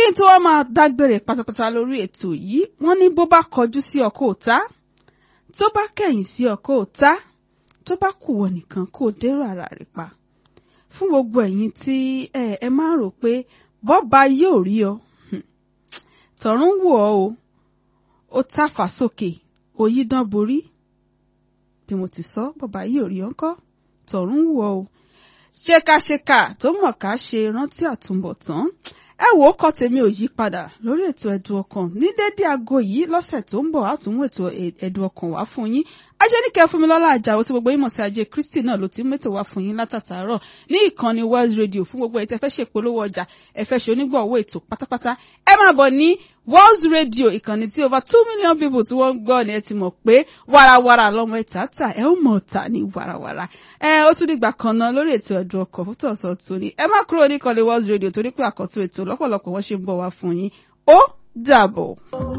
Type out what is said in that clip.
n tó wá máa dágbére pátápátá lórí ètò yìí wọ́n ní bó bá kọjú sí ọkọ òta tó bá kẹ̀yìn sí ọkọ òta tó bá kù wọ nìkan kó dérò ara rẹ̀ pa fún gbogbo ẹ̀yin tí ẹ ẹ máa rò pé bọ́ba yóò rí ọ tọ̀run wò ọ́ o ó tàfà sókè òyìdán borí bí mo ti sọ bọ́ba yóò rí ọ ńkọ́ tọ̀run wò ọ́ o ṣèkàṣèkà tó mọ̀ ká ṣe rántí àtúbọ̀tán ẹ wò ó kọ́ tèmi ò yí padà lórí ètò ẹ̀dùn ọkàn ní dédé aago yìí lọ́sẹ̀ tó ń bọ̀ àtúnwò ètò ẹ̀dùn ọkàn wá fún yín ajẹ́nìkẹ́ fúnmilọ́lá àjàwó tí gbogbo ìmọ̀ sí ajé kristi náà ló ti ń mẹ́tò wá fún yín látàtàárọ̀ ní ìkànnì world radio fún gbogbo ètò ẹ̀fẹ́ ṣèpolówó ọjà ẹ̀fẹ́ ṣe onígbọ̀wọ́ ètò pátápátá ẹ máa bọ̀ ní world radio ìkànnì tí over two million people tí wọ́n ń gbọ́ ni ẹ ti mọ̀ pé warawara lọ́mọ ẹ̀ta tà ẹ ó mọ̀ ọ̀tà ní warawara ẹ ó tún dìgbà kan náà lórí ètò ẹ̀dùn ọkọ̀ fún tọ̀sán tóní ẹ má kúrò ní ìkànnì world radio torí pé àkọ́tún ètò lọ́pọ̀lọpọ̀ wọ́n ṣe ń bọ̀ wá fún yín ó dàbọ̀.